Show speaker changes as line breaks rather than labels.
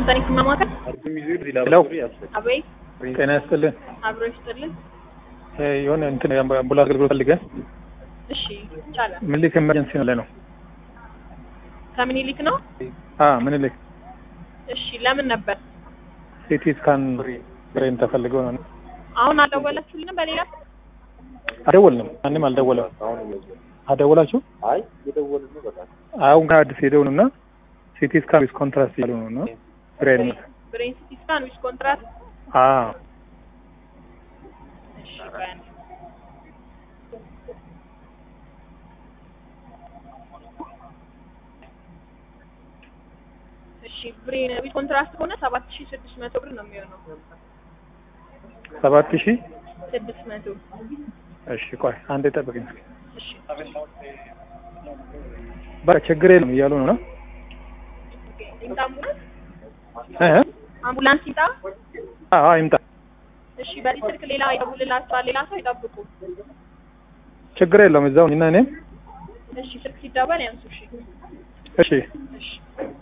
ዋሽንግተን ይስማማታል?
ሄሎ
አቤት
ጤና ይስጥልን።
አብሮ ይስጥልን።
እ የሆነ እንትን አምቡላንስ አገልግሎት ፈልገን
እሺ ይቻላል።
ምኒልክ ኤመርጀንሲ ነው ላይ ነው።
ከምኒልክ ነው?
አ ምኒልክ
እሺ ለምን ነበር?
ሲቲ ስካን ብሬን ተፈልገው ነው።
አሁን አልደወላችሁልንም? በሌላ
አልደወልንም። ማንም አልደወለም። አደወላችሁ?
አይ የደወልን ነው በጣም
አሁን ከአዲስ ሄደው ነው እና ሲቲ ስካን ዊዝ ኮንትራስት ያሉ ነው እና ብሬን
ብሬን ሲቲ ስካን ዊዝ ኮንትራክት።
አ
እሺ ባያን እሺ ብሬን ዊዝ ኮንትራክት ከሆነ ሰባት ሺህ ስድስት መቶ ብር ነው የሚሆነው።
ሰባት ሺህ
ስድስት መቶ
እሺ ቆይ አንዴ ጠብቅኝ።
እሺ
በቃ ችግር የለም እያሉ ነው እና
ኦኬ። ይምጣ አምቡላንስ
እ እ
አምቡላንስ ይምጣ።
አዎ ይምጣ።
እሺ በዚህ ስልክ ሌላ ይደውልላችኋል። ሌላ ሰው ይጠብቁ።
ችግር የለውም እዛው እና እኔም
እሺ ስልክ ሲደወል ያንሱ። እሺ
እሺ
እሺ